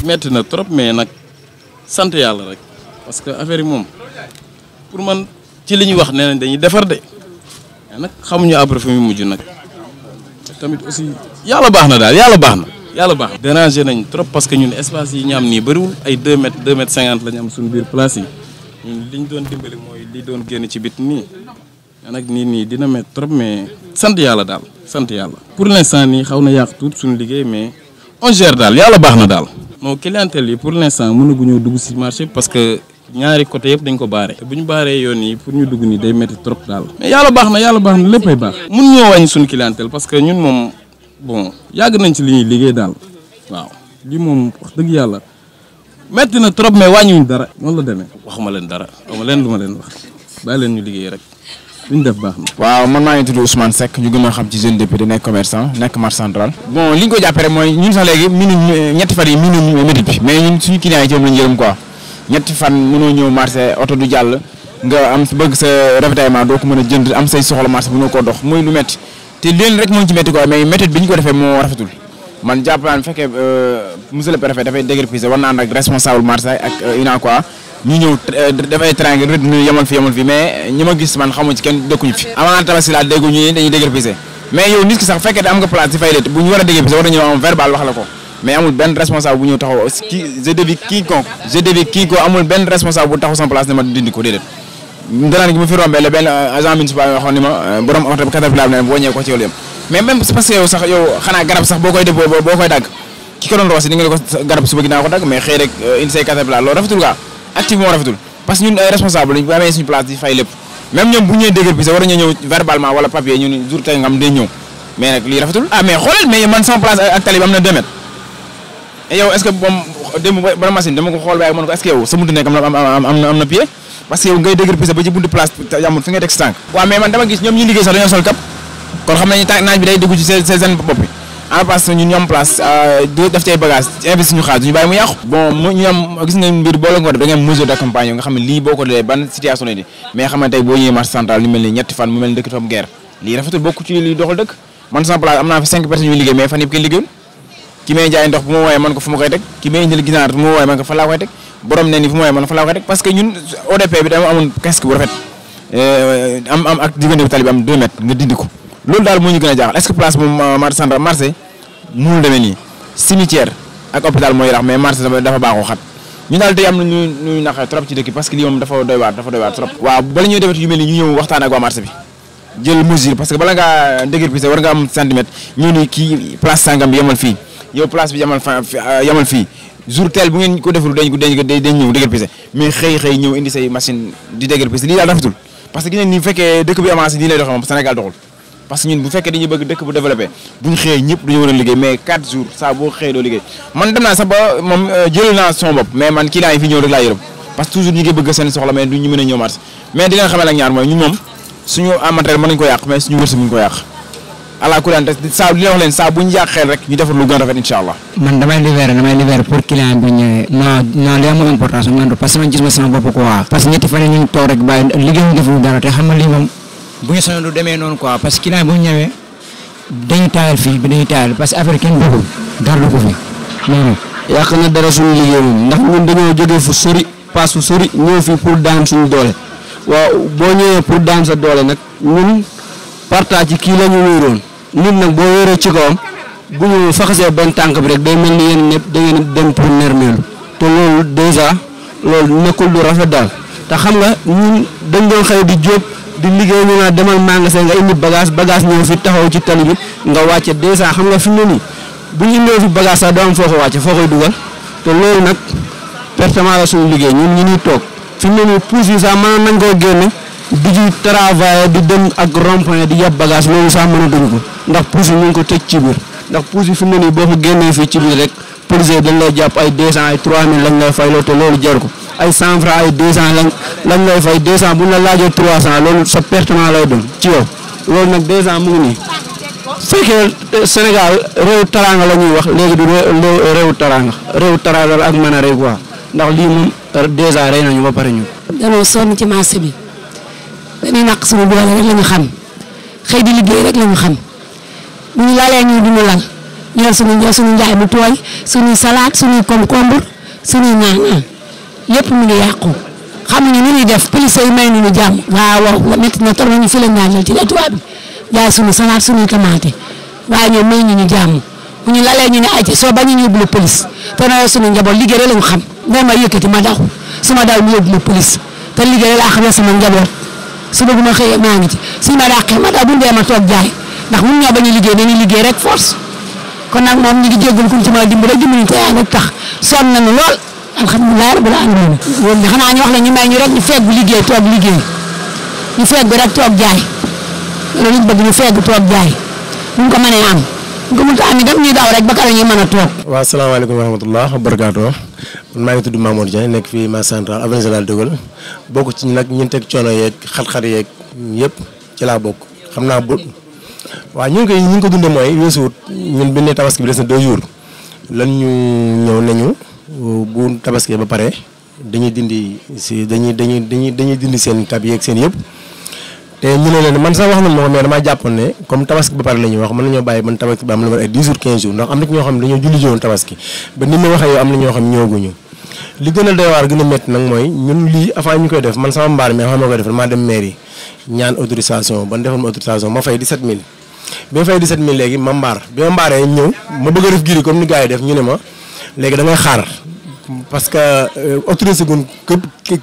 metti na trop mais nag sant yàlla rek parce que affaire yi moom pour man ci li ñuy wax nee nañ dañuy defar de mais nag xamuñu après fi mu mujj nag tamit aussi yàlla baax na daal yàlla baax na yàlla baax na. déranger nañ trop parce que ñun espace yi ñu am nii bëriwul ay 2 mètres 2 mètres 50 la ñu am suñu biir place yi ñun li ñu doon dimbali mooy li doon génn ci bit nii mais nag nii nii dina met trop mais sant yàlla daal sant yàlla. pour l'instant nii xaw na yàq tuut suñu liggéey mais on gère daal yàlla baax na daal. non clientèle yi pour l'instant mënaguñoo dugg ci marché parce que ñaari côté yëpp dañ ko baare. te bu ñu baaree yoon yi pour ñu dugg nii day métti trop daal. mais yàlla baax na yàlla baax na léppay baax. mun ñoo wàññi suñu clientèle parce que ñun moom bon yàgg nañ ci li ñuy liggéey daal waaw lii moom wax dëgg yàlla métti na trop mais wàññiwuñ dara. noonu la demee waxuma leen dara waxuma leen lu ma leen wax bàyyi leen ñu liggéey rek li ñu def baax na. waaw man maa ngi tudd Ousmane Seck ñu gën a xam ci jeune député nekk commerçant nekk marché central. bon li ñu ko jàppee rek mooy ñun sax léegi minu ñetti fan yi minu métit bi mais ñun suñu client yi ci moom lañu yërëm quoi ñetti fan mënoo ñëw marché oto du jàll nga am bëgg sa ravitaillement doo ko mën a jënd am say soxla marché mënoo koo dox muy lu métti te leen rek moo ci métti quoi mais métit bi ñu ko defee moo rafetul man jàpp naa ne bu fekkee monsieur le préfet dafay déguerpir war naa ànd ak responsable marché ak UNACOIS ñu ñëw dafay trang rëdd ñu yemal fi yemal fi mais ñi ma gis man xamu ci kenn dëkkuñu fi avant tabaski laa déggu ñu dañuy déguerpir mais yow nit ki sax fekkee am nga place di fay leet bu ñu war a déguerpir war na ñëw am verbal wax la ko mais amul benn responsable bu ñëw taxaw ki je dévie quiconque je dévie quiconque amul benn responsable bu taxaw sama place ne ma dindi ko déedéet ndanaan gi ma fi rombee la benn agent municipal waxoon ni ma borom oto bi caterpillar ne boo ñëwee ko ci yow yam mais même parce que yow sax yow xanaa garab sax boo koy def boo koy dagg ki ko doon roosi ni nga ne ko garab suba gi naa ko dagg mais xëy rek indi say caterpillar loolu rafetul gaa active moo rafetul parce que ñun ay responsable lañ bu amee suñu place di fay lépp même ñoom bu ñëwee dëgër bi sax war nañoo ñëw verbalement wala papier ñu ni jour tey nga am day ñëw mais nag lii rafetul ah mais xoolal mais man sama place ak tali bi am na 2 mètres et yow est ce que moom démb ba machine dama ko xool waaye man ko est ce que yow sa buntu nekk am na am na am na pied parce que yow ngay dëgër pise ba ci buntu place yamul fi ngay teg si tànk waaw mais man dama gis ñoom ñuy liggéey sax dañoo sol kap kon xam nañu ta naaj bi day dugg ci seen seen bopp bi en place ñun ñu am place def ci ay bagage investi ñu xaalis ñu bàyyi mu yàqu bon mu ñu am gis nga mbir boo la ko def da ngay am mesure d'accompagnement nga xam ne lii boo ko defee ban situation lay di mais xam ne tey boo ñëwee marché central lu mel ni ñetti fan mu mel ni dëkk fam guerre lii rafetul bokk ci lii doxal dëkk man sama place am naa fi cinq personnes ñuy liggéey mais fan yëpp kenn liggéeyul ki may jaay ndox bu ma wooyee man ko fu ma koy teg ki may indil ginaar bu ma wooyee man ko fa laa koy teg borom ne ni fu ma wooyee man fa laa koy teg parce que ñun ODP bi dama amoon casque bu rafet am am ak diggante bi tali bi am 2 mètres nga dindi ko loolu daal moo ñu gën a jaaxal est-ce que place moom marché central marché mënul demee nii cimetière ak hôpital mooy rax mais marché dafa baaxoo xat ñu daal tey am na ñu ñu naqare trop ci dëkk parce que lii moom dafa doy waar dafa doy waar trop waaw bala ñuy defet yu mel ni ñu ñëw waxtaan ak waa marché bi jël mesure parce que bala ngaa dëgër pise war nga am centimètre ñu ni kii place sangam bi yemal fii yow place bi yamal fa yamal fii jour tel bu ngeen ko deful dañ ko dañ ko dañ ñëw dëgër pise mais xëy xëy ñëw indi say machine di dëgër pise lii daal rafetul parce que gis nañ ni bu fekkee dëkk bi avancé nii lay doxee moom Sénégal doxul parce que ñun bu fekkee dañuy bëgg dëkk bu développé bu ñu xëyee ñëpp dañu war a liggéey mais 4 jours saa boo xëyee doo liggéey man dem naa sax ba moom jël naa son bopp mais man client yi fi ñëw rek laa yërëm parce que toujours ñu ngi bëgg seen soxla mais du ñu mën a ñëw marché mais di leen xamal ak ñaar mooy ñun moom suñu amatériel mën nañu ko yàq mais suñu wërsëg ñu ko yàq ala ku te saa li wax leen saa bu ñu yàq xel rek ñu defar lu gën a rafet incha allah man damay libéré damay libéré pour client bi ñëwee non non li amul importance man parce que man gis ma sama bopp quoi parce que ñetti fan yi ñu ngi toog rek bàyyi liggéey ñu deful dara te xam nga lii moom bu ñu soñoon du demee noonu quoi parce que client bu ñu ñëwee dañuy taayal fii bi dañuy taayal parce que affaire kenn bëggul dara du ko fi non yàq na dara suñu liggéey moom ndax ñun dañoo jógee fu sori paas fu sori ñëw fii pour daan suñu doole waaw boo ñëwee pour daan sa doole nag ñun partage ci kii la ñu wóoroon nit nag boo wóoree ci kawam bu ñu faxasee benn tànk bi rek day mel ni yéen ñëpp da ngeen dem pour nermeelu te loolu dèjà loolu nekkul lu rafet daal te xam nga ñun dañ doon xëy di jóob di liggéey ñu naa demal magasin nga indi bagage bagage ñëw fi taxaw ci tali bi nga wàcce dèjà xam nga fi mu ne nii bu ñu indee fi bagage sax doo am foo ko wàcce foo koy dugal te loolu nag pertement la suñu liggéey ñun ñu ñuy toog fi mu ne nii pousse yi sax mën nañ koo génne di ci travailler di dem ak rond-point di yab bagage loolu sax mën a dugg ko ndax pousse yi ñu ngi ko tëj ci biir ndax pousse yi fi mu ne nii boo ko génnee fii ci biir rek police yi dañ lay jàpp ay 200 ay 3000 lañ lay fay loolu te loolu jar ko ay 100 francs ay 200 lañ lañ lay fay 200 bu ñu la laajee 300 loolu sa pertement lay doon ci yow loolu nag 200 mu ngi nii fekkee Sénégal réew taranga la ñuy wax léegi du réew taranga réew taranga la ak mën a rey quoi ndax lii moom dèjà rey nañu ba pare ñu. danoo sonn ci marché bi dañuy naq suñu doole rek la ñu xam xëy di liggéey rek la ñu xam bu ñu lalee ñu duñu lal ñu yor suñu yor suñu njaay bu tooy suñuy salade suñuy concombre suñuy naan lépp mu ngi yàqu xamuñu nu ñuy def police yi may nañu jàmm waaw waaw nga métti na trop ñu fi la ñaan ci tubaab bi jaay suñu salade suñuy tomate waaye ñoom may ñu ñu jàmm bu ñu lalee ñu ne ayca soo bañ ñu yóbbu la police te na suñu njaboot liggéey rek lañu xam nga ma yëkkati ma daw su ma daw ñu yóbbu la police te liggéey rek laa xam ne sama njaboot suba bu ma xëyee maa ngi ci suñu ma dàqee ma daw bu ñu dee ma toog jaay ndax mun ñoo bañ a liggéey dañuy liggéey rek force kon nag moom ñu ngi jéggul kuñ ci mën a dimbali dimbali te yaa rek tax sonn nañu lool alhamdulilah rabbil alamin woon na xanaa ñu wax la ñu may ñu rek ñu feggu liggéey toog liggéey ñu feggu rek toog jaay loolu ñu bëgg ñu feggu toog jaay buñ ko mënee am buñ ko mënta am itam ñuy daw rek ba kala ñuy mën a toog waaw salaamaaleykum wa rahmatulah wa barakaatu man maa ngi tudd Mamour Dieng nekk fii marché central avenue Général de Gaulle bokk ci nag ñun teg coono yeeg xat-xat yeeg yëpp ci laa bokk xam naa bu waaw ñu ngi koy ñu ngi ko dundee mooy weesuwut ñun bi ne tabaski bi des na deux jours lan ñu ñëw nañu bu tabaski ba pare dañuy dindi si dañuy dañuy dañuy dañuy dindi seen kab yeeg seen yëpp te ñu ne leen man sax wax nañ ma ko mais damaa jàppoon ne comme tabaski ba pare la ñuy wax mën nañoo bàyyi ban tabaski ba am na war ay 10 jours 15 jours ndax am na ci ñoo xam ne dañoo julli jowoon tabaski ba ni ma waxee yow am na ñoo xam ñëwaguñu li gën a doy waar gën a métti nag mooy ñun lii avant ñu koy def man sama mbaar mi avant ma koy def maa dem mairie ñaan autorisation ban defal ma autorisation ma fay 17000 bi ma fay 17000 léegi ma mbaar bi ma mbaaree ñëw ma bëgg a def giri comme ni gars yi def ñu ne ma léegi da ngay xaar parce que autorisé gun képp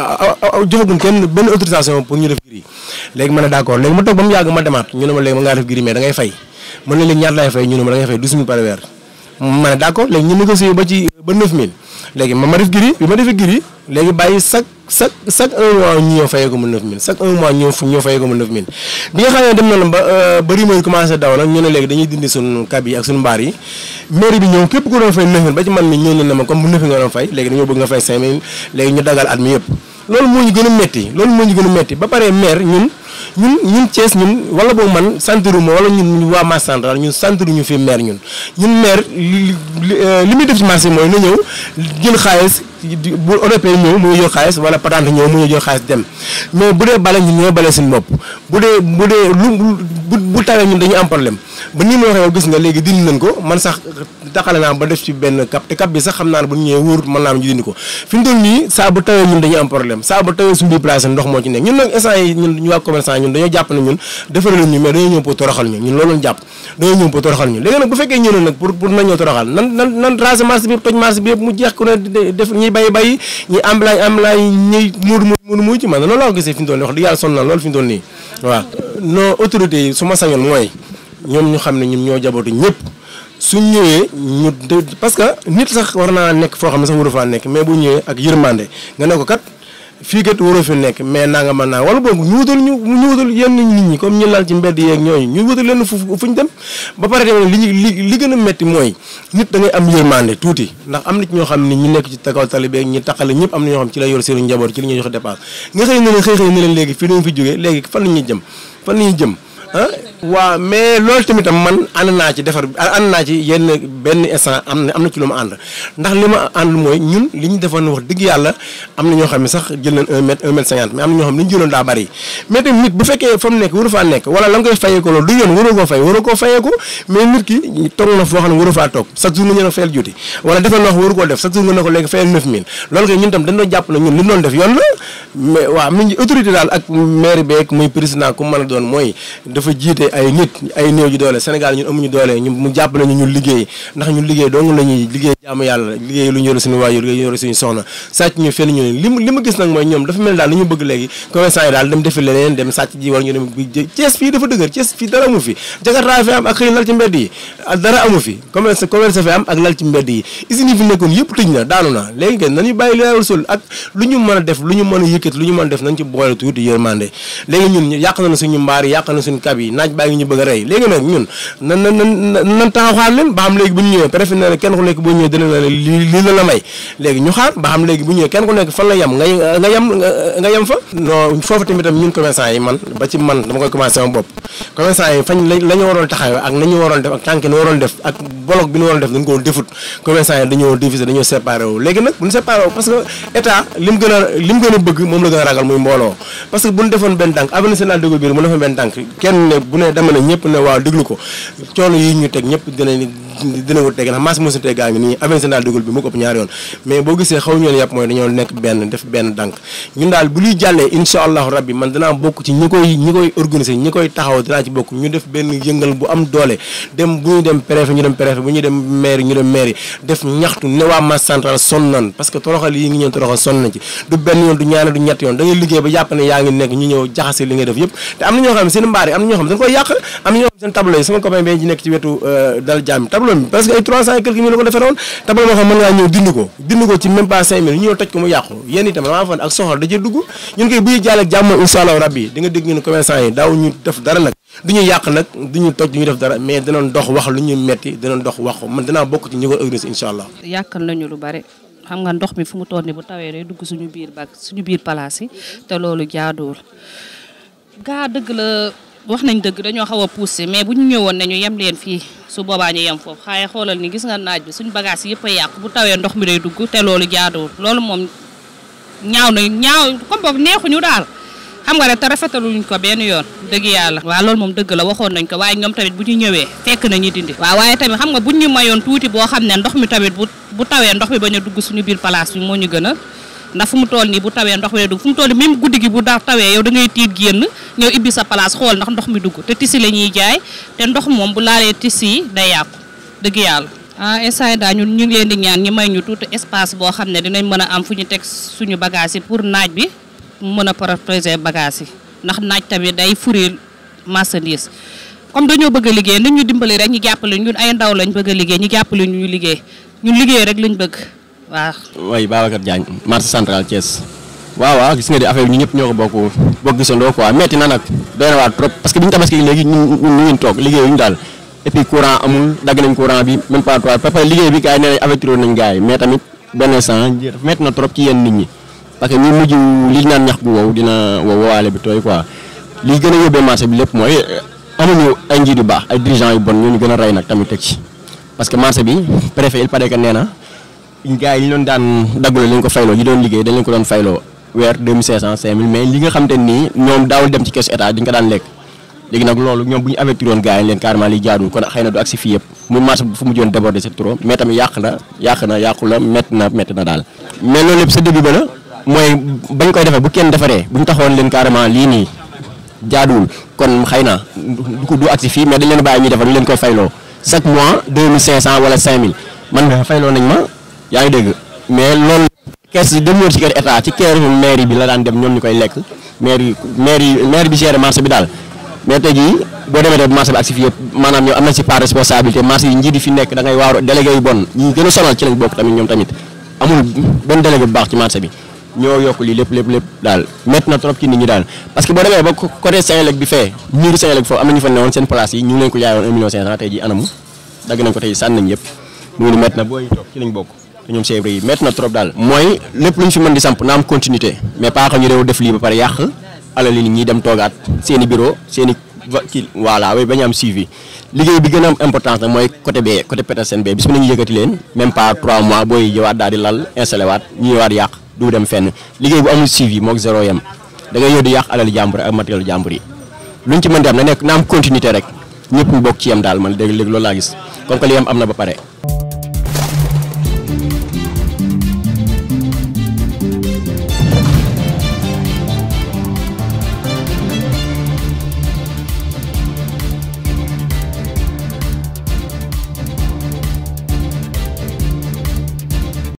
joxagun kenn benn autorisation pour ñu def giri léegi ma ne d' accord léegi ma toog ba mu yàgg ma demaat ñu ne ma léegi ma ngaa def giri mais da ngay fay mën na léegi ñaata lay fay ñu ne ma da ngay fay 12000 par weer ma ne d' accord léegi ñu négocié ba ci ba 9000 léegi ma ma def giri bi ma defee giri léegi bàyyi chaque chaque chaque un mois ñu ñëw fayee ko mu 9000 chaque un mois ñëw ñëw fayee ko mu 9000 bi nga xam ne dem na la ba ba rumeur yi commencé daw nag ñu ne léegi dañuy dindi suñu kab yi ak suñu mbaar yi mairie bi ñëw képp ku doon fay 9000 ba ci man mi ñëw na ne ma comme bu 9000 nga doon fay léegi dañoo bëgg nga fay 5000 léegi ñu dagal at mi yëpp loolu moo ñu gën a metti loolu moo ñu gën a metti ba pare maire ñun ñun ñun Thiès ñun wala boog man santiruma wala ñun waa marché central ñun santiruñu fi maire ñun ñun maire li li muy def ci marché mooy na ñëw jël xaalis bu ODP ñëw mu ngi jël xaalis wala patente ñëw mu ngi jël xaalis dem mais bu dee bale ñun ñoo bale suñu bopp bu dee bu dee lu bu bu tawee ñun dañuy am problème ba nii ma waxee yow gis nga léegi dindi nañ ko man sax taxale naa ba def ci benn cap te cap bi sax xam naa ne bu ñu ñëwee wóorut mën naa am ñu dindi ko fi mu toll nii saa bu tawee ñun dañuy am problème saa bu tawee suñu biir place ndox moo ci nekk ñun nag instant yi ñun ñu waa commerçant ñun dañoo jàpp ne ñun defaral ñu mais dañoo ñëw pour toroxal ñu ñun loolu lañ jàpp dañoo ñëw pour toroxal ñu léegi nag bu fekkee ñëw na nag pour pour nañ ñoo toroxal nan nan nan raser marché bi yëpp toj marché bi yëpp mu jeex ku ne def ñuy bàyyi bàyyi ñi ambulance ambulance ñuy muudu muudu muudu ci man loolu laa ko gisee fi mu toll nii wax dëgg yàlla sonn na loolu fi mu toll nii waaw non autorité yi su ma sañoon mooy ñoom ñu xam ne ñun ñoo jabootu ñëpp suñ ñëwee ñu parce que nit sax war naa nekk foo xam ne sax waru faa nekk mais bu ñëwee ak yërmande nga ne ko kat fii kat waroo fi nekk mais naa nga mën naa wala boog ñu wutal ñu ñu wutal yenn nit ñi comme ñu lal ci mbedd yeeg ñooñu ñu wutal leen fu fu ñu dem ba pare tamit li ñu li li gën a metti mooy nit da ngay am yërmande tuuti ndax am na ci ñoo xam ne ñi nekk ci takaw tali beeg ñi taqale ñëpp am na ñoo xam ci la yor seen njaboot ci li ñuy joxe dépense nga xëy na leen xëy xëy na leen léegi fii dañu fi jógee léegi fan la ñuy jëm fan la ñuy jëm ah waaw mais loolu tamitam man ànd naa ci defar ànd naa ci yenn benn instant am na am na ci lu ma ànd ndax li ma ànd mooy ñun li ñu defoon wax dëgg yàlla am na ñoo xam ne sax jël nañ un mètre un mètre cinquante mais am na ñoo xam ne li ñu jëloon daa bari mais tamit nit bu fekkee fa mu nekk waru faa nekk wala la nga koy fayee ko loolu du yoon waroo koo fay waroo koo fayee ko mais nit ki toog na foo xam ne waru faa toog chaque jour nga ñëw fayal juuti wala defal na wax waru koo def chaque jour nga ne ko léegi fayal 9000 loolu kay ñun tam dañ doon jàpp na ñun li doon def yoon la mais waaw mi ngi autorité daal ak maire beeg muy président ku mën a doon mooy dafa jiite ay nit ay néew ji doole Sénégal ñun amuñu doole ñu mu jàpp nañu ñun liggéey ndax ñun liggéey dong la ñuy liggéey jaamu yàlla liggéey lu ñu yore suñu waajur liggéey yore suñu soxna sàcc ñu fenn ñu li li ma gis nag mooy ñoom dafa mel daal li ñu bëgg léegi commerçant yi daal dem defi leneen dem sàcc ji wala ñu dem Thiès fii dafa dëgër Thiès fii dara amu fi Jakarta fi am ak xëy lal ci mbedd yi dara amu fi commerce commerce fi am ak lal ci mbedd yi usine yi fi nekkoon yëpp tëj na daanu na léegi ngeen nañu bàyyi li laawul sol ak lu ñu mën a def lu ñu mën a yëkkati lu ñu mën a def nañ ci boole tuuti yërmande léegi ñun yàq na suñu mbaar yi yàq na suñu kab yi naaj baa ngi ñu bëgg a rey léegi nag ñun nan nan nan nan taxaw xaar leen ba xam léegi bu ñu ñëwee préfet ne kenn ku nekk boo ñëwee dina la lii lii la la may léegi ñu xaar ba xam léegi bu ñëwee kenn ku nekk fan la yem nga nga yem nga yem fa non foofu tamit tam ñun commerçant yi man ba ci man dama koy commencé sama bopp commerçant yi fañ la ñu waroon taxawee ak nañu waroon def ak tànk ni waroon def ak bloc bi ñu waroon def dañ ko defut commerçant yi dañoo diviser dañoo séparé wu léegi nag bu ñu séparé wu parce que état li mu gën a li mu gën a bëgg moom la gën a ragal muy mbooloo parce que bu ñu defoon benn tànk avenue Sénégal de Gaulle biir mu defoon benn tànk kenn buñ ne bu ne dama ne ñëpp ne waaw déglu ko coono yi ñu teg ñëpp dina dina ko teg ndax maas mosu teg gaa ngi nii avenue daal déglu bi mu ko ëpp ñaari yoon mais boo gisee xaw ñu leen yàpp mooy dañoo nekk benn def benn dànk ñun daal bu luy jàllee insha allahu rabbi man danaa bokk ci ñi koy ñi koy organiser ñi koy taxaw dinaa ci bokk ñu def benn yëngal bu am doole dem bu ñu dem préfet ñu dem préfet bu ñu dem maire ñu dem maire def ñaxtu ne waa masse centrale sonn nan parce que toroxal yi ngi ñëw toroxal sonn nañ ci du benn yoon du ñaane du ñett yoon da ngay liggéey ba jàpp ne yaa ngi nekk ñu ñëw jaxase li ngay def yëpp te am na ñoo xam ne seen mbaar yi am na ñoo xam ne dañ koy yàq am na ñoo xam ne seen tableau yi sama copain bi ci nekk ci wetu dal jàmm tableau bi parce que ay 300 et quelques mille la ko defaroon tableau moo xam mën ngaa ñëw dind ko dind ko ci même pas 5 mille ñu ñëw toj ko mu yàqu yéen itam damaa foog ak soxor da cee dugg ñun koy buy jàll ak jàmm insha allah rabbi di nga dégg ñun commerçant yi daaw ñu def dara nag du ñu yàq nag du ñu toj du ñu def dara mais dinañ dox wax lu ñu metti dinañ dox wax ko man dinaa bokk ci ñi ko organiser insha allah yàqal nañu lu bari xam nga ndox mi fu mu toll ni bu tawee day dugg suñu biir bag suñu biir palaas yi te loolu jaaduwul gaa dëgg la wax nañ dëgg dañoo xaw a poussé mais bu ñu ñëwoon ne ñu yem leen fii su boobaa ñu yem foofu xaaye xoolal ni gis nga naaj bi suñu bagage yëpp a yàqu bu tawee ndox mi day dugg te loolu jaaduwul loolu moom ñaaw na ñaaw comme boobu neexuñu daal xam nga rek te rafetaluñ ko benn yoon dëgg yàlla waaw loolu moom dëgg la waxoon nañ ko waaye ñoom tamit bu ñu ñëwee fekk nañu dindi waaw waaye tamit xam nga buñ ñu mayoon tuuti boo xam ne ndox mi tamit bu bu tawee ndox mi bañ a dugg suñu biir place bi moo ñu gën a ndax fu mu toll nii bu tawee ndox mi dugg fu mu toll nii même guddi gi bu da tawee yow da ngay tiit génn ñëw ibbi sa place xool ndax ndox mi dugg te tisi la ñuy jaay te ndox moom bu laalee tisi yi day yàqu dëgg yàlla ah instant yi daal ñun ñu ngi leen di ñaan ñi may ñu tuuti espace boo xam ne dinañ mën a am fu ñu teg suñu bagage yi pour naaj bi mu mën a protéger bagage yi ndax naaj tamit day furir marchandise comme dañoo bëgg a liggéey nañ ñu dimbali rek ñu jàppale ñun ay ndaw lañ bëgg a liggéey ñu jàppale ñu ñu liggéey ñun liggéey rek lañ bëgg waaw. way Babacar Diagne marché central Thiès waaw waaw gis nga di affaire bi ñu ñëpp ñoo ko bokk bokk gisandoo quoi metti na nag doy na waar trop parce que bi ñu tabaski léegi ñun ñun ñu ngi toog liggéeyuñu daal et puis courant amul dagg nañ courant bi même pas trois parce que liggéey bi gars yi nee nañ avertir nañ gars yi mais tamit benn instant metti na trop ci yenn nit ñi parce que ñu mujj li ñu naan ñax gu wow dina wow wowaale bi tooy quoi li gën a yóbbee marché bi lépp mooy amuñu ay njiit yu baax ay dirigeants yu bon ñoo ñu gën a rey nag tamit teg ci parce que marché bi préfet il paraît que nee na gars yi ñu doon daan dagguloo leen ko fayloo ñi doon liggéey dañ leen ko doon fayloo weer 2500 5000 mais li nga xam te nii ñoom daawul dem ci keesu état dañ ko daan lekk léegi nag loolu ñoom bu ñu avertir woon gars yi leen carrément li jaadul kon xëy na du agsi fii yëpp muy marché bi fu mu joon déborder c'est trop mais tamit yàq na yàq na yàqu la métti na métti na daal mais loolu lépp sa début ba la mooy bañ koy defee bu kenn defaree bu ñu taxawoon leen carrément lii nii jaaduwul kon xëy na du ko du agsi fii mais dañ leen bàyyi ñuy defar ñu leen koy fayloo chaque mois 2500 wala 5000 man nga fayloo nañ ma yaa ngi dégg mais loolu kees demoon ci kër état ci kër mairie bi la daan dem ñoom ñu koy lekk maire yi maire yi maire bi géré marché bi daal mais tey jii boo demee de marché bi agsi fii yëpp maanaam ñoom am nañ ci part responsabilité marché yi njiit yi fi nekk da ngay waaru délégué yu bon ñi gën a sonal ci lañ bokk tamit ñoom tamit amul benn délégué bu baax ci marché bi ñoo yokk lii lépp lépp lépp daal métti na trop ci nit ñi daal parce que boo demee ba côté Senelec bi fee miiru Senelec bi foofu am na ñu fa newoon seen place yi ñu ngi leen ko jaayoon 1 million 500 tey jii anamu dagg nañ ko tey sànni nañ yëpp mu ngi ni métti na booy toog ci lañ bokk te ñoom chèvre yi métti na trop daal mooy lépp lu ñu fi mën di samp na am continuité mais pas que ñu réew def lii ba pare yàq alal yi nit ñi dem toogaat seen i bureau seen i kii voilà way bañu am suivi liggéey bi gën a am importance nag mooy côté bee côté Petersen bee bis mi nañu yëkkati leen même pas 3 mois booy jëwaat daal di lal installé waat ñu ñëwaat yàq du dem fenn liggéey bu amul suivi moog zéro yem da ngay yóbbu di yàq alal jàmbur ak matériel jàmbur yi luñ ci mën di am na nekk na am continuité rek ñëpp ñu bokk ci yem daal man dégg léegi loolu laa gis comme que li yem am na ba pare